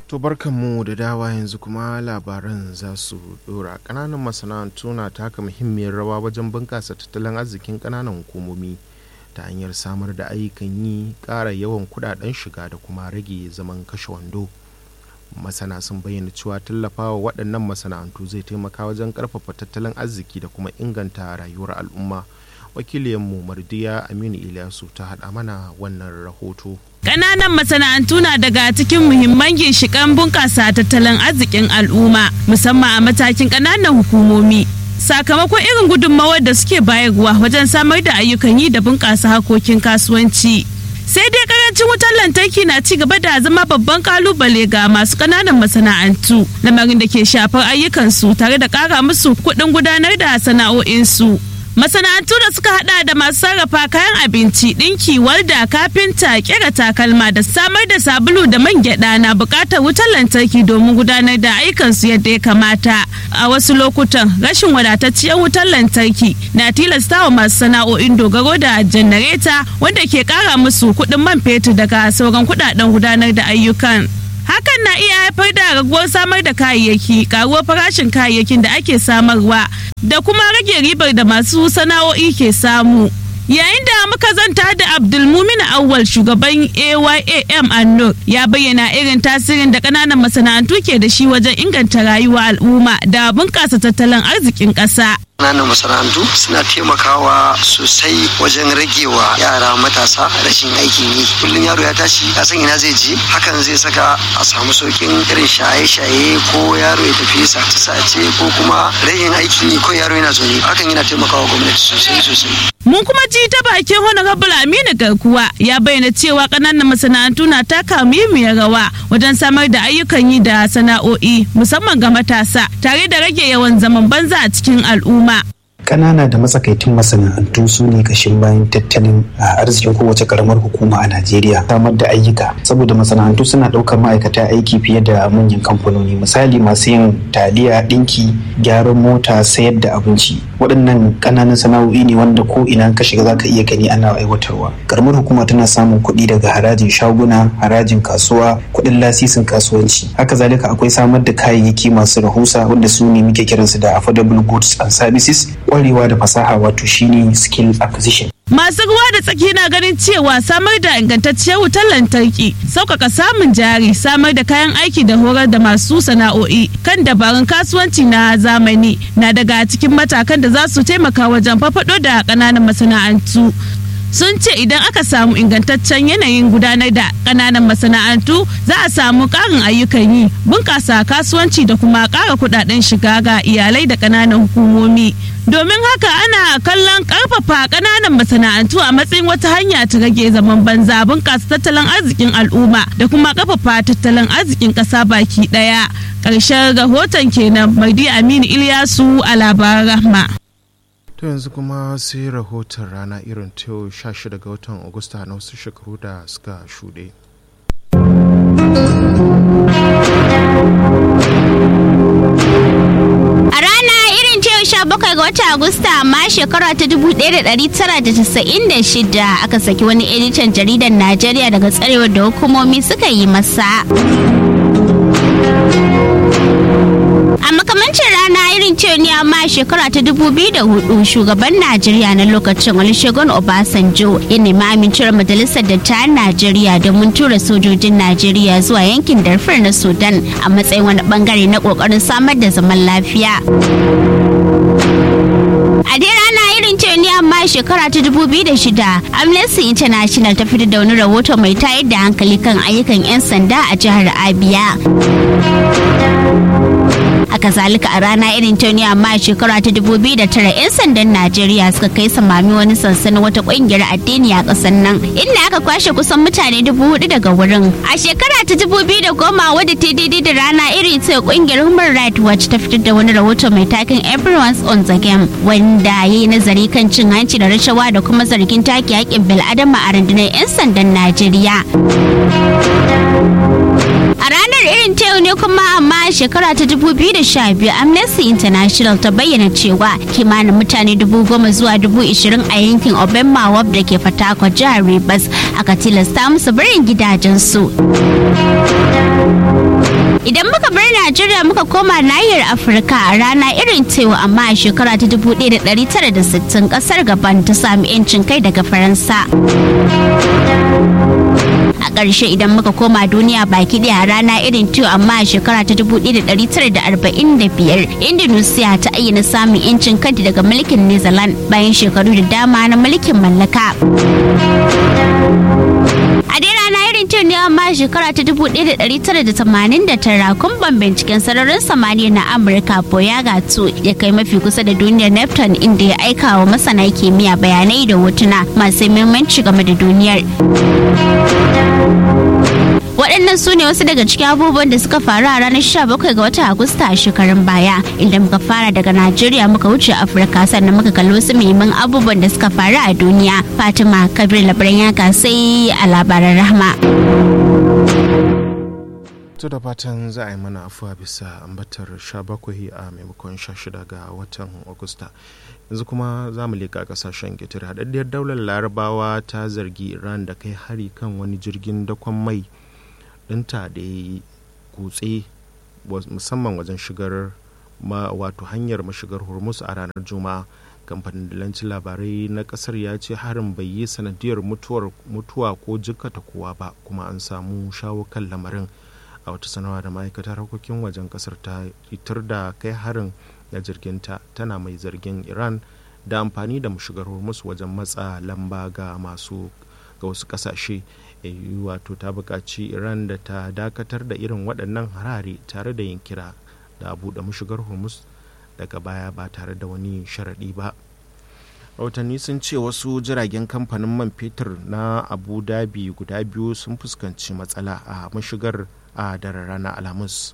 To barkanmu da dawa yanzu kuma labaran za su dora ƙananan masana'antu na taka muhimmiyar rawa wajen bunƙasa tattalin arzikin ƙananan hukumomi ta hanyar samar da ayyukan yi ƙara yawan kuɗaɗen shiga da kuma rage zaman kashe wando. Masana sun bayyana cewa tallafawa waɗannan masana'antu zai taimaka wajen ƙarfafa tattalin arziki da kuma inganta rayuwar al'umma. wakiliyanmu mardiya aminu ilyasu ta haɗa mana wannan rahoto Ƙananan masana'antu na daga cikin muhimman ginshiƙan bunƙasa tattalin arzikin al'umma musamman a matakin ƙananan hukumomi. Sakamakon irin gudunmawar da suke bayarwa wajen samar da ayyukan yi da bunƙasa harkokin kasuwanci. Sai dai karancin wutar lantarki na ci gaba da zama babban kalubale ga masu ƙananan masana'antu, lamarin da ke shafar ayyukansu tare da ƙara musu kuɗin gudanar da sana'o'insu. masana'antu da suka hada da masu sarrafa kayan abinci ɗinki walda kafinta kera takalma da samar da sabulu da man gyada na buƙatar wutar lantarki domin gudanar da ayyukansu yadda ya kamata a wasu lokutan rashin wadatacciyar wutar lantarki na tilastawa masu sana'o'in dogaro da janareta wanda ke ƙara musu kuɗin man fetur daga sauran kuɗaɗen gudanar da ayyukan hakan na iya haifar da raguwar samar da kayayyaki karuwar farashin kayayyakin da ake samarwa da kuma rage ribar da masu sana'o'i ke samu yayin da muka zanta da abdulmumin awwal shugaban ayam annur ya bayyana irin tasirin da kananan masana'antu ke da shi wajen inganta rayuwa al'umma da bunƙasa tattalin arzikin ƙasa ƙananan masana'antu suna taimakawa sosai wajen ragewa yara matasa rashin aikin yi kullum yaro ya tashi ya san ina zai je hakan zai saka a samu saukin irin shaye-shaye ko yaro ya tafi sace-sace ko kuma rashin aikin yi ko yaro yana zaune hakan yana taimakawa gwamnati sosai sosai mun kuma ji ta bakin honorable aminu garkuwa ya bayyana cewa ƙananan masana'antu na taka muhimmiyar rawa wajen samar da ayyukan yi da sana'o'i musamman ga matasa tare da rage yawan zaman banza a cikin al'umma ƙanana da matsakaitun masana'antu su ne kashin bayan tattalin arzikin kowace karamar hukuma a Najeriya samar da ayyuka saboda masana'antu suna ɗaukar ma'aikata aiki fiye da manyan kamfanoni misali masu yin taliya ɗinki gyaran mota sayar da abinci waɗannan ƙananan sana'o'i ne wanda ko ina ka shiga zaka iya gani ana aiwatarwa karamar hukuma tana samun kuɗi daga harajin shaguna harajin kasuwa kuɗin lasisin kasuwanci haka zalika akwai samar da kayayyaki masu rahusa wanda su ne muke kiransu da affordable goods and services kwarewa da fasaha wato shine skill acquisition Masu ruwa da tsaki na ganin cewa samar da ingantacciyar wutar lantarki, sauƙaƙa samun jari, samar da kayan aiki da horar da masu sana'o'i kan dabarun kasuwanci na zamani na daga cikin matakan da za su taimaka wajen fafaɗo da ƙananan masana'antu. sun ce idan aka samu ingantaccen yanayin gudanar da ƙananan masana'antu za a samu ƙarin ayyukan yi bunƙasa kasuwanci da kuma ƙara kuɗaɗen shiga ga iyalai da ƙananan hukumomi domin haka ana kallon ƙarfafa ƙananan masana'antu a matsayin wata hanya ta rage zaman banza bunƙasa tattalin arzikin al'umma da kuma ƙarfafa tattalin arzikin ƙasa baki ɗaya ƙarshen rahoton kenan mardi aminu ilyasu a labaran rahma to yanzu kuma sai rahoton rana irin ta yau 16 ga watan agusta na wasu shekaru da suka shuɗe a rana irin ta yau 17 ga watan agusta amma shekara ta 1996 aka saki wani editan jaridar najeriya daga tsarewar da hukumomi suka yi masa a makamancin rana irin ce ne amma shekara ta 2004 shugaban najeriya na lokacin olusegun obasanjo ya nemi amincewar majalisar dattawan najeriya domin tura sojojin najeriya zuwa yankin darfur na sudan a matsayin wani bangare na kokarin samar da zaman lafiya a dai rana irin ce ne amma shekara ta 2006 amnesty international ta fitar da wani rahoto mai tayar da hankali kan ayyukan 'yan sanda a jihar abia haka zalika a rana irin ta ne amma shekara ta 2009 'yan sandan najeriya suka kai samami wani sansanin wata kungiyar addini a kasar nan inda aka kwashe kusan mutane dubu hudu daga wurin a shekara ta 2010 wadda ta daidai da rana irin ta kungiyar human rights watch ta fitar da wani rahoto mai takin everyone's on the game wanda ya yi nazari kan cin hanci da rashawa da kuma zargin take haƙƙin bil'adama a rundunar 'yan sandan najeriya A ranar irin ta yau ne kuma amma shekara ta 2012 Amnesty International ta bayyana cewa kimanin mutane dubu goma zuwa dubu ishirin a yankin Obemawab da ke Fatakwa jihar Rivers aka tilasta musu barin gidajensu. Idan muka bar Najeriya muka koma nahiyar Afirka a rana irin tewa amma a shekara ta 1960 kasar Gabon ta sami 'yancin kai daga Faransa. A ƙarshe idan muka koma duniya baki ɗaya a rana irin tewa amma a shekara ta 1945 Indonesia ta ayyana samun 'yancin kanta daga mulkin New Zealand bayan shekaru da dama na mulkin mallaka. A dai rana irin ce ne amma shekara ta 1989 kumban binciken sararin samaniya na Amurka Boyaga 2 ya kai mafi kusa da duniyar Neptune inda ya aika wa masana kimiyya bayanai da hotuna masu muhimmanci game da duniyar. waɗannan su ne wasu daga cikin abubuwan da suka faru a ranar 17 ga watan agusta a shekarun baya inda muka fara daga najeriya muka wuce afirka sannan muka kalli wasu muhimman abubuwan da suka faru a duniya fatima kabir labaran yaka sai a labaran rahma to da fatan za a yi mana afuwa bisa ambatar 17 a maimakon 16 ga watan agusta yanzu kuma za mu leƙa ƙasashen ƙetare haɗaɗɗiyar daular larabawa ta zargi iran da kai hari kan wani jirgin dakon mai ɗinta da ya yi kutse musamman wajen shigar ma wato hanyar mashigar hormuz a ranar juma'a kamfanin dalancin labarai na kasar ya ce harin bai yi sanadiyar mutuwa ko jikkata kowa ba kuma an samu shawo kan lamarin a wata sanarwa da ma'aikatar harkokin wajen kasar ta fitar da kai harin na jirginta tana mai zargin iran da amfani da mashigar hormuz wajen matsa lamba ga masu ga wasu kasashe eu wato ta buƙaci iran da ta dakatar da irin waɗannan harare tare da yin kira da buɗe mashigar hormuz daga baya ba tare da wani sharaɗi ba rahotanni sun ce wasu jiragen kamfanin man fetur na abu dhabi guda biyu sun fuskanci matsala a mashigar a daren rana alhamis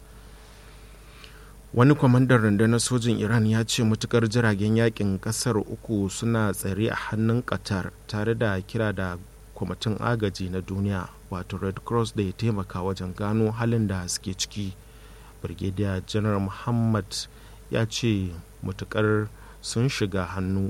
wani kwamandan rundunar sojin iran ya ce matukar jiragen yakin kasar uku suna tsare a hannun qatar tare da kira da kwamitin agaji na duniya wato red cross da ya taimaka wajen gano halin da suke ciki brigadier general muhammad ya ce matukar sun shiga hannu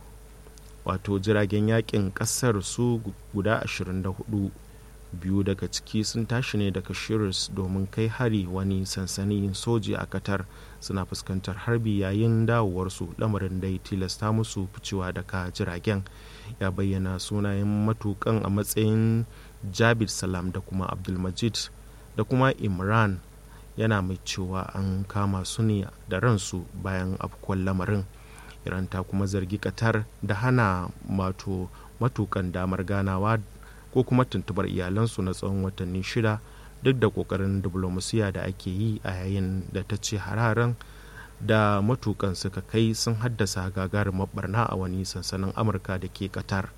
wato jiragen yakin kasar su guda 24 biyu daga ciki sun tashi ne daga shiris domin kai hari wani sansanin soji a qatar suna fuskantar harbi yayin dawowarsu lamarin da ya tilasta musu ficewa daga jiragen ya bayyana sunayen matukan a matsayin jabir salam da kuma abdulmajid da kuma imran yana mai cewa an kama su ne da ransu bayan afkuwar lamarin iran ta kuma zargi qatar da hana mato matukan damar ganawa ko kuma tuntubar iyalansu na tsawon watanni shida duk da kokarin diplomasiya da ake yi a yayin da ta ce hararen da matukan suka kai sun haddasa gagarumar barna a wani sansanin amurka da ke qatar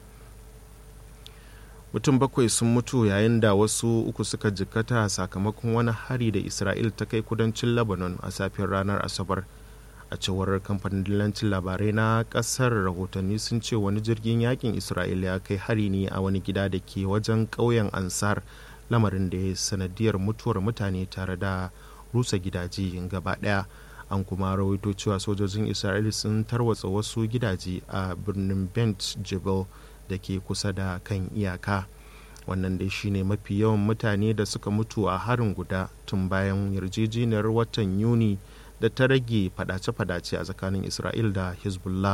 mutum bakwai sun mutu yayin da wasu uku suka jikkata sakamakon wani hari da isra'il ta kai kudancin lebanon a safiyar ranar asabar a cewar kamfanin dillancin labarai na kasar rahotanni sun ce wani jirgin yakin isra'ila ya kai hari ne a wani gida da ke wajen ƙauyen ansar lamarin da ya sanadiyar mutuwar mutane tare da rusa gidaje gaba ɗaya an kuma rawaito cewa sojojin isra'ila sun tarwatsa wasu gidaje a birnin bent jebel da ke kusa da kan iyaka wannan dai shine mafi yawan mutane da suka mutu a harin guda tun bayan yarjejeniyar watan yuni da ta rage fadace-fadace a tsakanin isra'il da hezbollah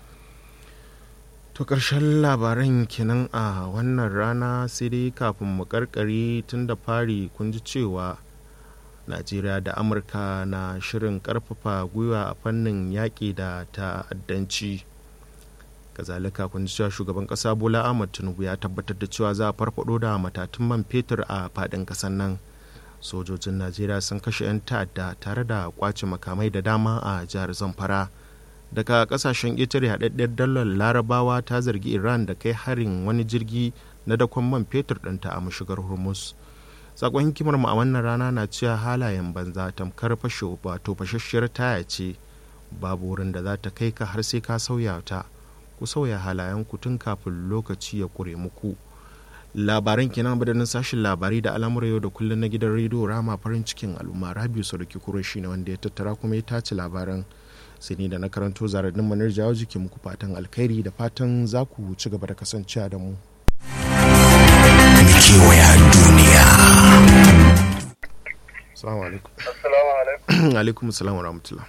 to ƙarshen labaran kenan a wannan rana sai dai kafin mu karkare tun da fari kun ji cewa najeriya da amurka na shirin karfafa gwiwa a fannin yaƙi da ta'addanci kazalika kun ji cewa shugaban ƙasa bola ahmad tinubu ya tabbatar da cewa za a farfado da matatun man fetur a faɗin ƙasar nan sojojin najeriya sun kashe 'yan ta'adda tare da kwace makamai da dama a jihar zamfara daga kasashen ƙetare haɗaɗɗiyar dalar larabawa ta zargi iran da kai harin wani jirgi na dakon man fetur ɗinta a mashigar hormuz sakon hikimar mu a wannan rana na cewa halayen banza tamkar fashe wato fashasshiyar taya ce babu wurin da za ta kai ka har sai ka sauya ta ku sauya halayen ku tun kafin lokaci ya kure muku labaran kenan badanin sashin labarai da al'amura yau da kullum na gidan rediyo rama farin cikin al'umma rabiu sadauki kuro shi ne wanda ya tattara kuma ya tace labaran sai ni da na karanto zaradin manar jawo jiki muku fatan alkhairi da fatan za ku ci gaba da kasancewa da mu kewaya duniya assalamu alaikum Assalamu alaikum. alaikum salam wa rahmatullah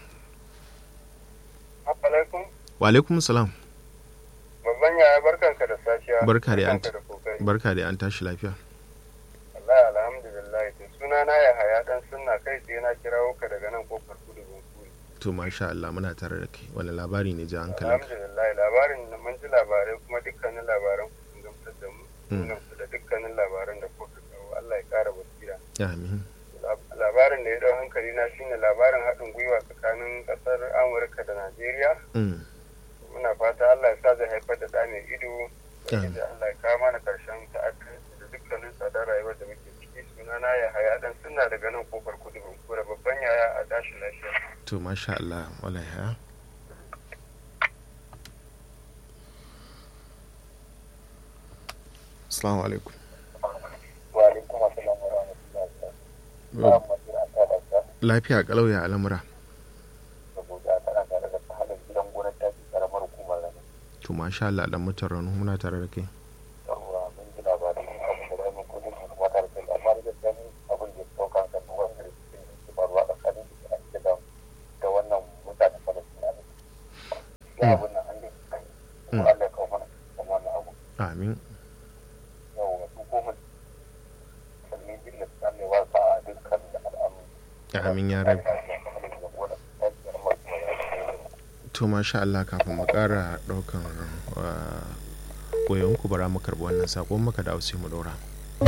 Alaikum. wa alaikum salam Babban yaya barkanka da safiya. barka da an Barkanka da kokari. barka da an tashi lafiya Allah alhamdulillah. To suna na ya haya dan sunna kai tsaye na kirawo ka daga nan kofar kudu Bunkuri. to masha Allah muna tare da kai wani labari ne ja hankalinka Alhamdulillah labarin da mun ji labarai kuma dukkanin labaran ku sun gamsar da mu. Mun Mm. gamsu da dukkanin labaran da kuka kawo. Allah ya kara basira. amin Lab- Labarin da ya dau hankali na shine labarin haɗin gwiwa tsakanin ƙasar Amurka da Najeriya. Mm. muna fata Allah ya sa zai haifar da ɗa mai ido Amin. da Allah ya kawo mana ƙarshen ta'addanci da dukkanin tsadar rayuwar da muke ciki sunana ya haya dan suna daga nan kofar kudu kura babban yaya a tashi lafiya to masha Allah wala ya assalamu alaikum wa alaikum assalam wa rahmatullahi lafiya kalau ya al'amura saboda kana tare da halin gidan gonar taki karamar hukumar rana to masha Allah dan mutan ranu muna tare da kai yawwa mun ji labarin abin da zamu ko duk kuma tare da amma da gaskiya abin da ya sauka kan wanda ke faruwa tsakanin su a cikin da wannan mutane Falastina ne ya abin nan an yi Mm. Allah ya kawo mana wannan abu amin yau su goma sannan jilla su ne wasa a dukkan al'amu amin ya rabi to masha Allah kafin mu kara daukan koyon ku bara mu karbi wannan sakon maka da sai mu daura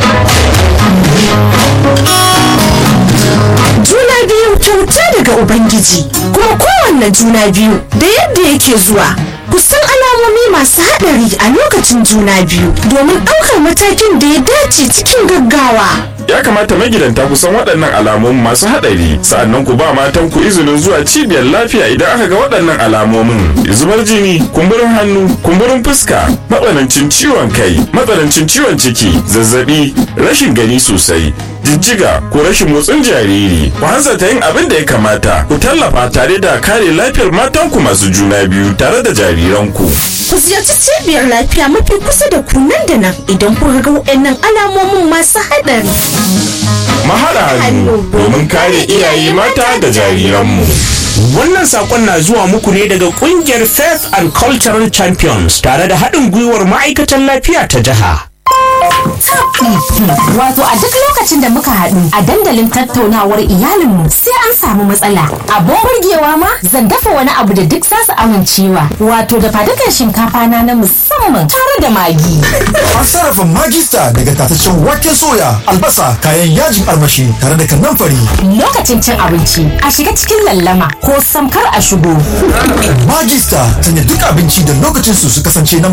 juna biyu kyauta daga ubangiji kuma kowanne juna biyu da yadda yake zuwa kusan alamomi masu haɗari a lokacin juna biyu domin ɗaukar matakin da ya dace cikin gaggawa ya kamata magidanta ku san waɗannan alamomin masu haɗari sa'annan ku ba matan ku izinin zuwa cibiyar lafiya idan aka ga waɗannan alamomin zubar jini kumburin hannu kumburin fuska matsanancin ciwon kai matsanancin ciwon ciki zazzabi rashin gani sosai jijjiga ko rashin motsin jariri ku hanzarta yin abin da ya kamata ku tallafa tare da kare lafiyar matanku masu juna biyu tare da jariranku ku ziyarci cibiyar lafiya mafi kusa da ku nan da nan idan kuka ga waɗannan alamomin masu haɗari mahaɗa hannu domin kare iyaye mata da jariranmu Wannan sakon na zuwa muku ne daga kungiyar Faith and Cultural Champions tare da haɗin gwiwar ma'aikatan lafiya ta jiha. Wato a duk lokacin da muka haɗu a dandalin tattaunawar iyalinmu sai an samu matsala. Abun burgewa ma zan dafa wani abu da duk za su amincewa. Wato da fadukan shinkafa na na musamman tare da magi. An sarrafa magista daga tataccen waken soya, albasa, kayan yajin armashi tare da kanamfari. Lokacin cin abinci a shiga cikin lallama ko samkar a shigo. Magista sanya duk abinci da lokacin su su kasance na